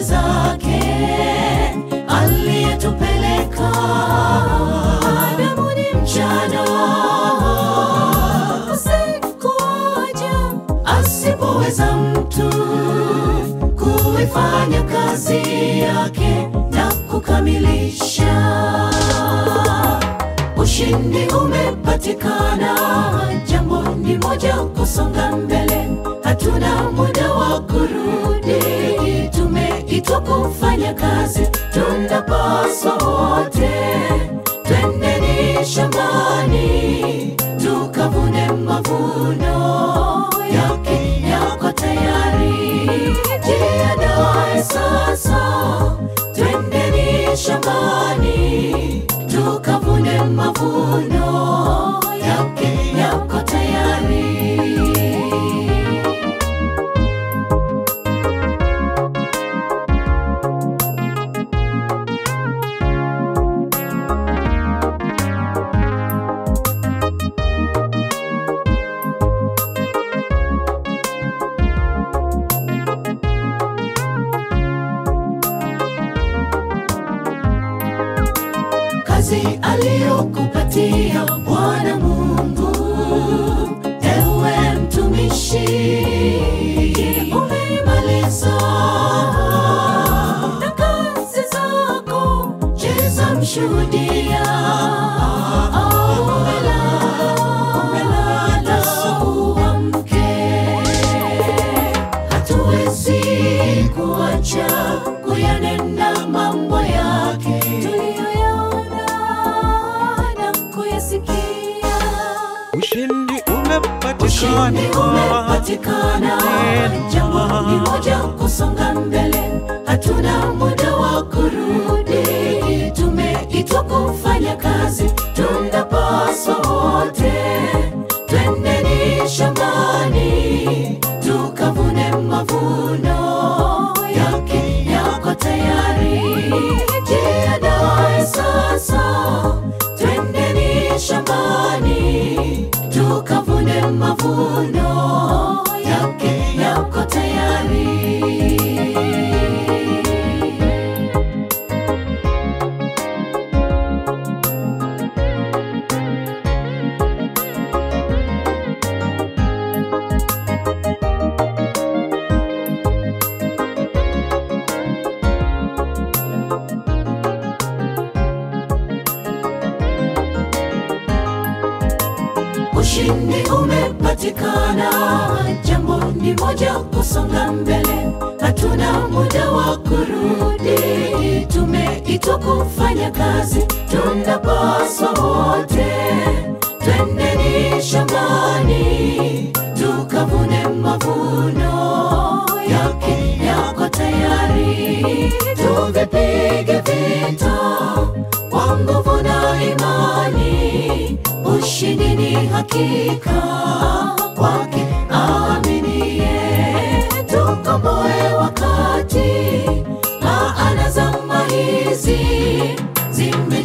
kazi zake aliyetupeleka adamuni mchana usiku waja asipoweza mtu kuifanya kazi yake na kukamilisha ushindi umepatikana jambo ni moja kusonga mbele hatuna muda wa kurudi tumeitwa kufanya kazi tunapaswa wote twendeni shambani tukavune mavuno yake yako tayari jiandae sasa twendeni shambani tukavune mavuno yake yako tayari kazi aliyokupatia Bwana Mungu, ewe mtumishi, umeimaliza na kazi zako, cheza mshuhudia au umelala, umelala uamke hatuwezi kuacha kuyanena mambo yake tuliyoyaona na kuyasikia. Ushindi Ushindi umepatikana, umepatikana, Tena. jambo ni moja kusonga mbele, hatuna muda wa kurudi. Tumeitwa kufanya kazi, tunapaswa wote twendeni shambani tukavune mavuno yake yako tayari. Jiandae sasa, twendeni shambani tukavune mavuno yake yako tayari. Ushindi umepatikana, jambo ni moja kusonga mbele, hatuna muda wa kurudi. Tumeitwa kufanya kazi, tunapaswa wote twendeni shambani tukavune mavuno yake yako tayari. Tuvipige vita kwa nguvu na imani, ushindi ni hakika kwake aaminie. Tukomboe wakati, maana zama hizi zime